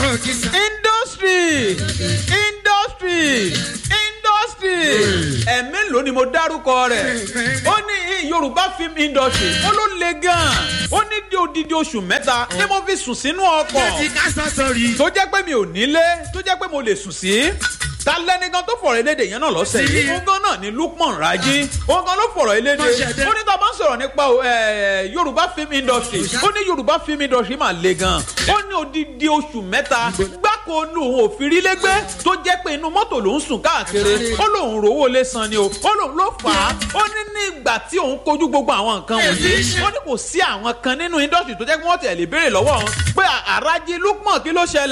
kìsà. industry industry industry ẹ̀mí ló ni mo dárúkọ rẹ̀ ó ní yorùbá film industry ó ló le gan-an ó ní di odidi oṣù mẹ́ta ni mo fi sùn sínú ọkọ̀ ti ká sọ sọrí. tó jẹ́ pé mi ò nílé tó jẹ́ pé mo lè sùn sí ta lẹ́nìkan tó fọ̀rọ̀ eléde yẹn náà lọ́sẹ̀ yìí òun gan náà ni lukman raji òun gan ló fọ̀rọ̀ eléde ó ní tá a bá ń sọ̀rọ̀ nípa eh, yorùbá film industry ó ní yorùbá film industry mà le gan ó ní odidi oṣù mẹ́ta gbáko ní òun ò fi rí lẹ́gbẹ́ tó jẹ́ pé inú mọ́tò ló ń sùn káàkiri ó lóun rówó lé san ni o ó lóun ló fà á ó ní ní ìgbà tí òun kojú gbogbo àwọn nǹkan wọ̀nyí ó ní kò sí àwọn kan nínú industry tó jẹ́ pé wọ́n tẹ̀lé béèrè lọ́wọ́ òun pé àràjì lukman kí ló ṣẹlẹ̀